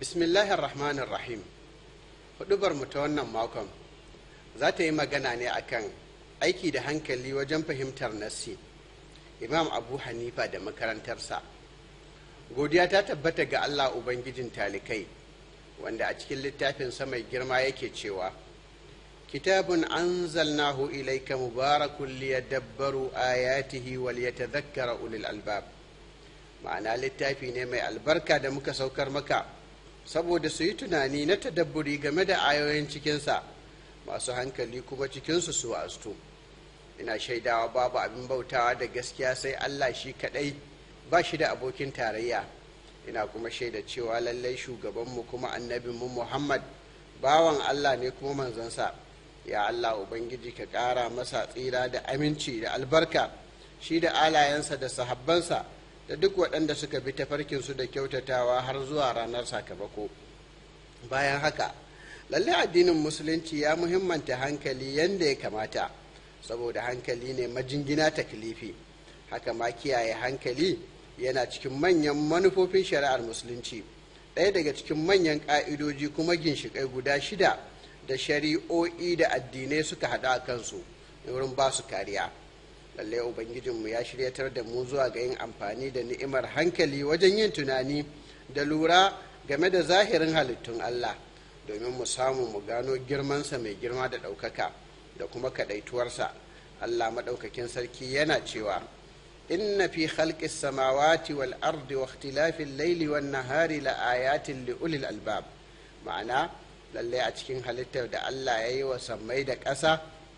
bismillahir rahmanir rahim hudubar mu ta wannan makon za ta yi magana ne akan aiki da hankali wajen fahimtar nassi imam abu hanifa da makarantarsa godiya ta tabbata ga allah ubangijin talikai wanda a cikin littafinsa mai girma yake cewa kitabun anzalnahu ilaika mubarakun liyadabbaru ayatihi wal yatadhakkara ulul albab ma'ana littafi ne mai albarka da muka saukar maka saboda su yi tunani na tadabburi game da ayoyin cikinsa masu hankali kuma cikinsu su astu ina shaidawa babu abin bautawa da gaskiya sai allah shi kadai ba shi da abokin tarayya ina kuma shaida cewa lallai shugabanmu kuma annabinmu muhammad bawan allah ne kuma manzansa ya allah ubangiji ka ƙara masa tsira da aminci da albarka shi da alayensa da sahabbansa da duk waɗanda suka bi tafarkinsu da kyautatawa har zuwa ranar sakamako bayan haka lallai addinin musulunci ya muhimmanta hankali yadda ya kamata saboda hankali ne majingina taklifi haka ma kiyaye hankali yana cikin manyan manufofin shari'ar musulunci ɗaya daga cikin manyan ƙa'idoji kuma ginshiƙai guda shida da shari'o'i da addinai suka haɗu a kansu wurin ba su kariya lallai ubangijinmu ya shiryatar da mu zuwa ga yin amfani da ni'imar hankali wajen yin tunani da lura game da zahirin halittun allah domin mu samu mu gano girmansa mai girma da ɗaukaka da kuma kaɗaituwarsa allah maɗaukakin sarki yana cewa inna fi khalqi samawati wal ardi wa ikhtilafil laili wan nahari la ayatin li ulil albab ma'ana lalle a cikin halittar da allah ya yi wa sammai da ƙasa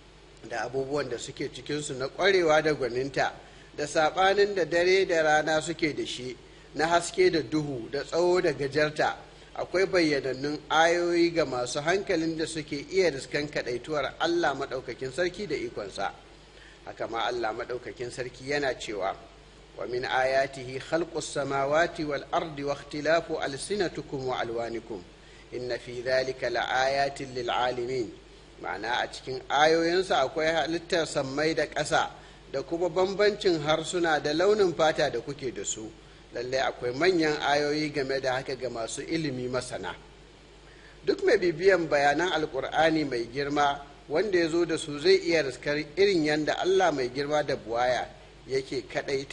da abubuwan da suke cikinsu na ƙwarewa da gwaninta da saɓanin da dare da rana suke da shi na haske da duhu da tsawo da gajarta akwai bayyanannun ayoyi ga masu hankalin da suke iya riskan kaɗaituwar Allah maɗaukakin sarki da ikonsa haka ma Allah maɗaukakin sarki yana cewa wa min ayatihi khalqus samawati wal ardi wa ikhtilafu alsinatukum wa alwanikum inna fi dhalika laayatin lil alamin ma'ana a cikin ayoyinsa akwai halittar sammai da ƙasa da kuma bambancin harsuna da launin fata da kuke da su lallai akwai manyan ayoyi game da haka ga masu ilimi masana duk mai bibiyan bayanan alkur'ani mai girma wanda ya zo da su zai iya riskar irin yadda allah mai girma da buwaya yake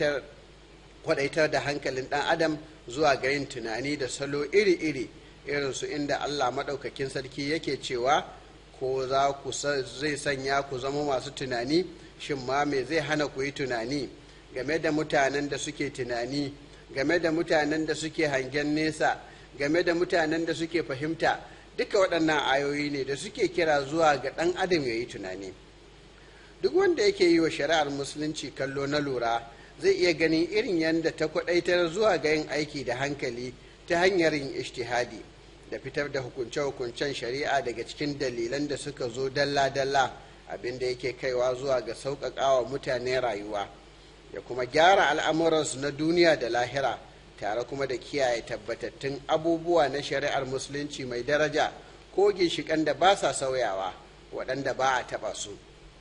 kwadaitar da hankalin dan adam zuwa ga yin tunani da salo iri-iri irin su inda allah maɗaukakin sarki yake cewa ko za ku zai sanya ku zama masu tunani shin ma me zai hana ku yi tunani game da mutanen da suke tunani game da mutanen da suke hangen nesa game da mutanen da suke fahimta duka waɗannan ayoyi ne da suke kira zuwa ga ɗan adam ya yi tunani duk wanda yake yi wa shari'ar musulunci kallo na lura zai iya ganin irin yadda ta kwaɗaitar zuwa ga yin aiki da hankali ta hanyar yin ishtihadi da fitar da hukunce-hukuncen shari'a daga cikin dalilan da suka zo dalla-dalla abinda yake kaiwa zuwa ga sauƙaƙawa mutane rayuwa ya kuma gyara al'amuransu na duniya da lahira tare kuma da kiyaye tabbatattun abubuwa na shari'ar musulunci mai daraja ko ginshiƙan da ba sa sauyawa waɗanda ba a taɓa su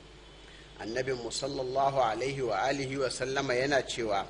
annabin musallallahu alaihi wa alihi wa sallama yana cewa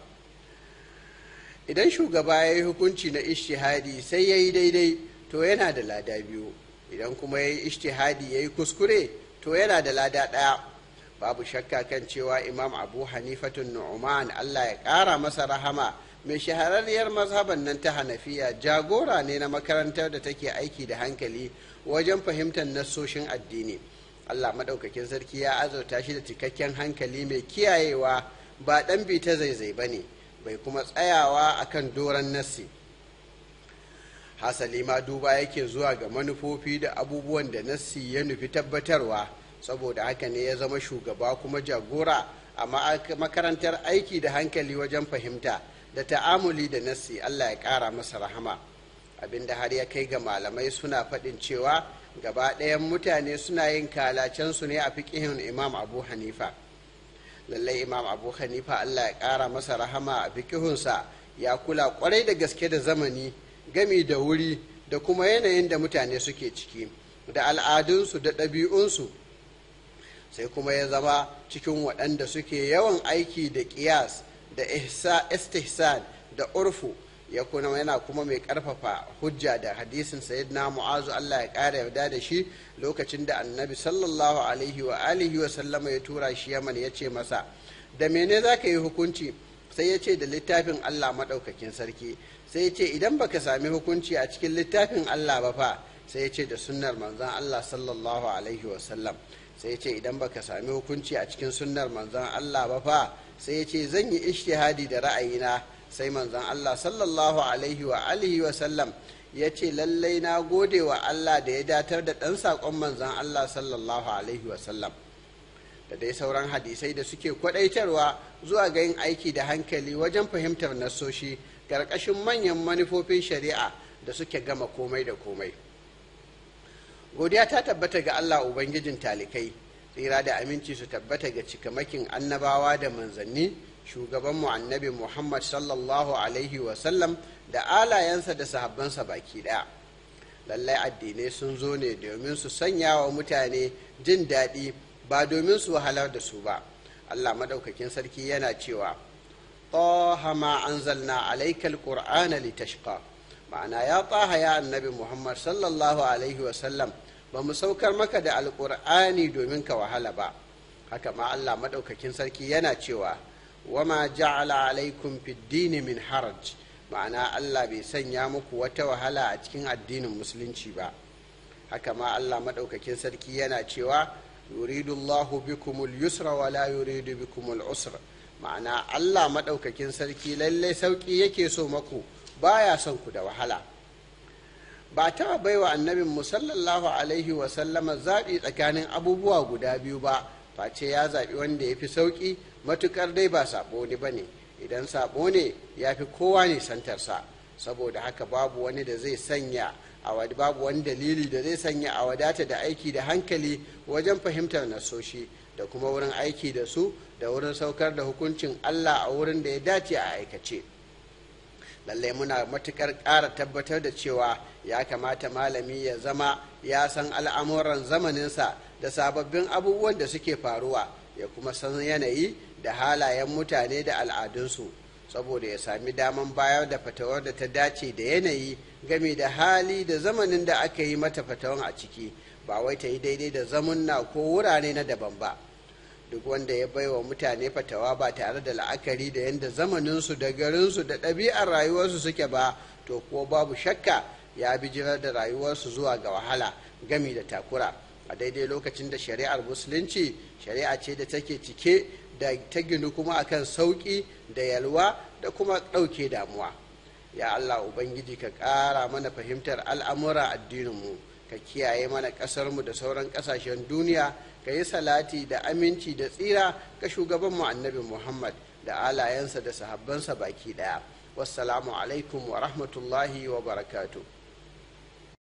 idan shugaba ya yi hukunci na ishtihadi sai ya yi daidai to yana da lada biyu idan kuma ya yi ishtihadi ya yi kuskure to yana da lada ɗaya babu shakka kan cewa imam abu hanifatun nu'man allah ya ƙara masa rahama mai shahararriyar mazhaban nan ta hanafiya jagora ne na makarantar da take aiki da hankali wajen fahimtar nassoshin addini allah maɗaukakin sarki ya azurta shi da cikakken hankali mai kiyayewa ba ɗan bi ta zaizai ba ne bai kuma tsayawa akan doron nassi hasali ma duba yake zuwa ga manufofi da abubuwan da nassi ya nufi tabbatarwa saboda haka ne ya zama shugaba kuma jagora a makarantar aiki da hankali wajen fahimta da ta'amuli da nassi Allah ya ƙara masa rahama abinda har ya kai ga malamai suna faɗin cewa gaba ɗayan mutane suna yin kalacensu ne a fiƙihin imam abu hanifa lallai imam abu hanifa Allah ya ƙara masa rahama a fiƙihunsa ya kula ƙwarai da gaske da zamani gami da wuri da kuma yanayin da mutane suke ciki da al'adunsu da ɗabi'unsu sai kuma ya zama cikin waɗanda suke yawan aiki da ƙiyas da istihsan da urfu ya kuma yana kuma mai karfafa hujja da hadisin sayyidina mu'azu Allah ya kara yarda da shi lokacin da annabi sallallahu alaihi wa alihi wa sallama ya tura shi yaman ya ce masa da mene za ka yi hukunci sai ya ce da littafin Allah maɗaukakin sarki sai ya ce idan baka sami hukunci a cikin littafin Allah ba fa sai ya ce da sunnar manzon Allah sallallahu alaihi wa sallam sai ya ce idan baka sami hukunci a cikin sunnar manzon Allah ba fa sai ya ce zan yi ishtihadi da ra'ayina sai manzon Allah sallallahu alaihi wa alihi wa sallam ya ce lallai na gode wa Allah da ya datar da ɗan saƙon manzon Allah sallallahu alaihi wa sallam da dai sauran hadisai da suke kwaɗaitarwa zuwa ga yin aiki da hankali wajen fahimtar nassoshi ƙarƙashin manyan manufofin shari'a da suke gama komai da komai godiya ta tabbata ga Allah Ubangijin talikai tsira da aminci su tabbata ga cikamakin annabawa da manzanni shugabanmu annabi Muhammad sallallahu alaihi wasallam da alayensa da sahabbansa baki ɗaya lallai addinai sun zo ne domin su sanya wa mutane jin daɗi ba domin su wahalar da su ba Allah madaukakin sarki yana cewa طه ما أنزلنا عليك القرآن لتشقى ma'ana ya taha ya annabi muhammad sallallahu alaihi wasallam ba mu saukar maka da alƙur'ani domin ka wahala ba haka ma allah maɗaukakin sarki yana cewa wama ja'ala alaikum fiddini min haraj ma'ana allah bai sanya muku wata wahala a cikin addinin musulunci ba haka ma allah maɗaukakin sarki yana cewa yuridu allahu bikumul yusra wa la yuridu bikumul usra ma'ana allah maɗaukakin sarki lallai sauƙi yake so maku baya son ku da wahala ba taɓa baiwa annabin mu sallallahu alaihi wa sallama zaɓi tsakanin abubuwa guda biyu ba face ya zaɓi wanda ya fi sauƙi matuƙar dai ba saɓo ne ba ne idan saɓo ne ya fi kowa ne santarsa saboda haka babu wani da zai sanya a babu wani dalili da zai sanya a wadata da aiki da hankali wajen fahimtar nasoshi da kuma wurin aiki da su da wurin saukar da hukuncin allah a wurin da ya dace a aikace. lallai muna matukar ƙara tabbatar da cewa ya kamata malami ya zama ya san al'amuran zamaninsa da sababbin abubuwan da suke faruwa ya kuma san yanayi da halayen mutane da al'adunsu saboda ya sami daman bayar da fatawar da ta dace da yanayi game da hali da zamanin da aka yi mata fatawan a ciki ba wai ta yi daidai da zamunna ko wurare na daban ba duk wanda ya baiwa mutane fatawa ba tare da la'akari da yadda zamaninsu da garinsu da ɗabi'ar rayuwarsu suke ba to kuwa babu shakka ya bijirar da rayuwarsu zuwa ga wahala gami da takura a daidai lokacin da shari'ar musulunci shari'a ce da take cike da ta ginu kuma akan sauƙi da yalwa da kuma ɗauke damuwa ya allah ubangiji ka ƙara mana fahimtar al'amura addininmu ka kiyaye mana ƙasarmu da sauran ƙasashen duniya ka yi salati da aminci da tsira ga shugabanmu annabi muhammad da alayensa da sahabbansa baki ɗaya wassalamu alaikum wa rahmatullahi wa barakatuh